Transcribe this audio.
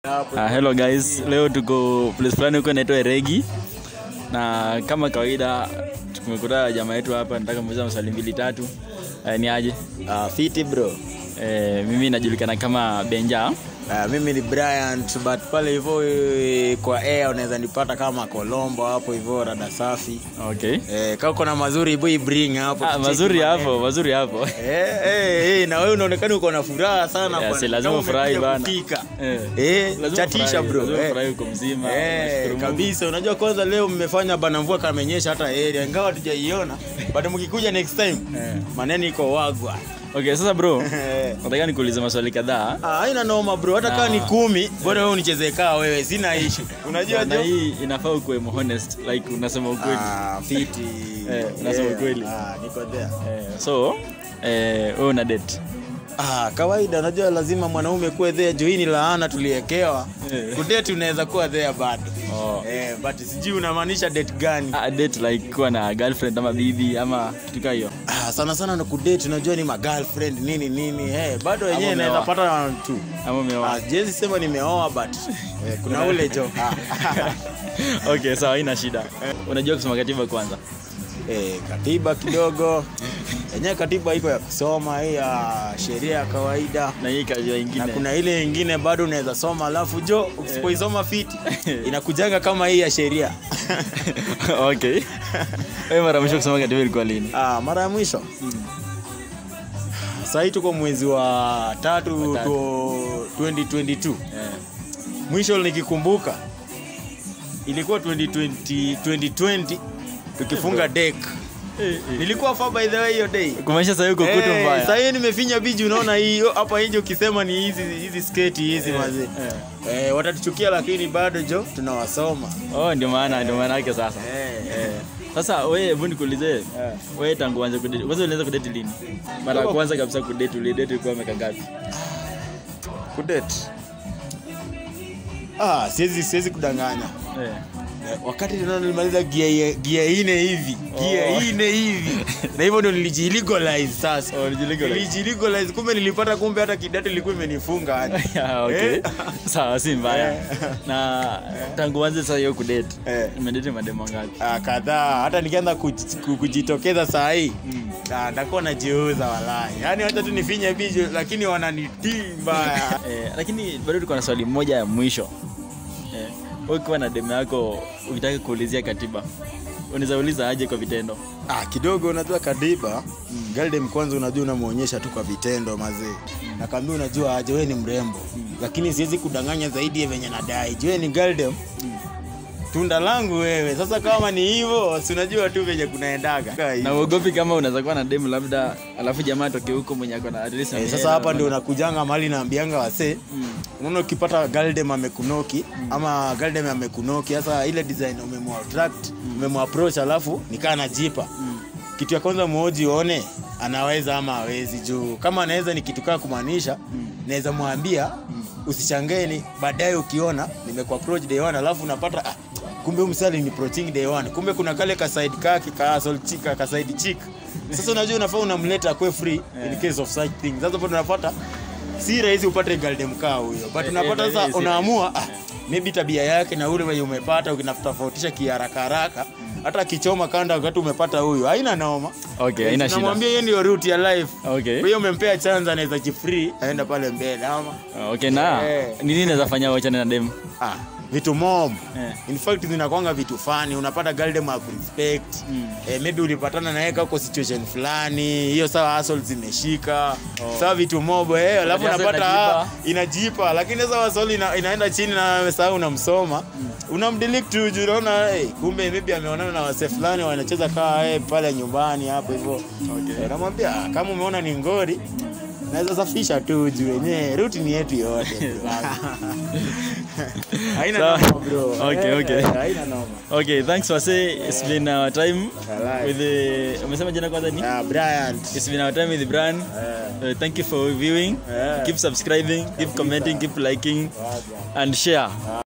Uh, hello guys, leo tuko place fulani huko inaitwa Eregi na kama kawaida tumekuta jamaa yetu hapa, nataka muuliza maswali mbili tatu. Uh, ni aje? Uh, fiti bro. Eh, mimi najulikana kama Benja. Uh, mimi ni Brian but pale hivyo eh, kwa air unaweza nipata kama Colombo hapo hivyo rada safi. Okay. Eh, kama uko na mazuri boy bring hapo. Ah, tucheki mazuri maneno. hapo, mazuri hapo. Eh, eh, eh, na wewe unaonekana uko na furaha sana Yeah, bwana. si lazima Kama ufurahi umekuja bana. kufika. Eh. Eh, Lazima chatisha ufurahi, bro. lazima Eh. ufurahi uko mzima. Eh, Nashukuru Mungu. kabisa unajua kwanza leo mmefanya bana mvua kamenyesha hata area ingawa tujaiona but mkikuja next time Eh. maneno iko wagwa Okay, sasa bro, Eh. nataka nikuulize maswali kadhaa. Ah, haina noma bro hata kama ni Ah. kumi bora wewe unichezee kaa wewe sina issue unajua Na jo hii inafaa ukuwe honest, like unasema ukweli. Ah, fiti Eh, unasema ukweli. ah, niko there Eh, so, eh, wewe una date. Ah, kawaida unajua lazima mwanaume kuwe there juu hii ni laana tuliekewa Eh. kudate unaweza kuwa there bado Oh. eh, but sijui unamaanisha date gani Ah, date like kuwa na girlfriend ama bibi ama kitu kama hiyo. ah, sana sana na kudate unajua ni magirlfriend nini nini eh, bado wenyewe Ama naweza umeoa. pata tu Ama umeoa. ah, jezi sema nimeoa but eh, kuna ule jo ah. okay, sawa, haina shida. Unajua kusoma katiba kwanza? eh, katiba kidogo yenyewe katiba iko ya kusoma hii ya sheria ya kawaida Na hii kazi na ingine. kuna ile ingine bado unaweza soma alafu jo usipoisoma fiti inakujanga kama hii ya sheria okay. Wewe mara mwisho kusoma katiba ilikuwa lini? ah, mara ya mwisho sahii tuko mwezi wa tatu Wa tatu. tu 2022 Eh. mwisho nikikumbuka ilikuwa 2020, 2020 tukifunga deck nilikuwa far by the way hiyo day Kumaanisha sasa uko kutu Eh, mbaya. sahii nimefinya biji unaona hii hapa nje ukisema ni hizi hizi sketi hizi mazee Eh. eh, watatuchukia lakini bado jo tunawasoma Oh, ndio maana ndio maana yake sasa. eh. Eh. Sasa wewe hebu nikuulize, wewe tangu uanze kudate, kwanza ulianza kudate lini? Mara ya kwanza kabisa kudate ulidate ulikuwa miaka ngapi? kudate ah, siwezi siwezi kudanganya Eh. Eh, wakati tena nilimaliza gia gia ine hivi gia Oh. ine hivi na hivyo ndo nilijilegalize sasa Oh, ulijilegalize. nilijilegalize kumbe nilipata kumbe hata kidate ilikuwa imenifunga hadi. Yeah, okay. Eh. Sawa, si mbaya. Eh. Na tangu uanze sasa hiyo kudate, Eh. umedate mademo ngapi? Ah, kadhaa hata nikianza kuj- ku- kujitokeza saa hii Mm. Ah, ndakuwa najiuza walai yaani wacha tu nifinye bijo lakini wananitii mbaya Eh, lakini bado tuko na swali moja ya mwisho eh, wewe ukiwa na demu yako ukitaka kuulizia katiba unaweza uliza aje kwa vitendo ah, kidogo unajua kadiba mm. galdem kwanza unajua unamwonyesha tu kwa vitendo mazee nakwambia unajua aje wewe ni mrembo lakini siwezi kudanganya zaidi ya venye nadai jue ni galdem tunda langu wewe sasa kama ni hivyo si unajua tu venye kunaendaga na uogopi kama unaweza kuwa na demu labda alafu jamaa atoke huko mwenye ako na address na Eh, hela, sasa hapa ndio labda- unakujanga mahali naambianga wasee Mm. unaona ukipata galdem amekunoki ama galdem amekunoki sasa ile design umemwattract umemwapproach alafu nikaa najipa kitu ya kwanza muoji uone anaweza ama hawezi juu kama anaweza ni kitu kaa kumaanisha naweza mwambia usichangeni baadaye ukiona nimekuapproach day one alafu unapata ah, kumbe huyu msali ni approaching day one kumbe kuna kale ka side kaki ka asshole chick ka side chick sasa unajua unafaa unamleta kwe free in case of such things sasa hapo tunapata si rahisi upate galdem kaa huyo but Eh, unapata eh, sasa eh, unaamua ah, maybe tabia yake na ule wenye umepata ukinatofautisha kiharaka haraka hata akichoma kanda wakati umepata huyu haina noma okay haina shida namwambia hiyo ndio route ya life okay kwa hiyo umempea chance anaweza jifree aenda pale mbele ama okay na Eh. nini naweza fanya wachane na demu ah, vitu mob Eh. in fact zinakwanga vitu fani unapata galdem respect Mm. eh, maybe ulipatana naye kako situation fulani hiyo sawa asol zimeshika oh. sawa vitu mob eh, alafu Hustle unapata inajipa. ah, inajipa lakini sasa asol ina, inaenda chini na saa unamsoma mm. unamdelete tu juu unaona hey, kumbe maybe ameonana na wase fulani wanacheza kaa hey, pale nyumbani hapo hivyo Okay. eh, namwambia ah, kama umeona ni ngori naweza safisha tu juu wenyewe ruti ni yetu yote bro. haina Sawa. noma bro Okay, Eh, okay. haina noma okay thanks wase it's been our time Alright. with the umesema jina kwanza ni Ah, Bryant it's been our time with the brand Eh, uh, thank you for viewing eh. keep subscribing keep commenting keep liking Wazi. and share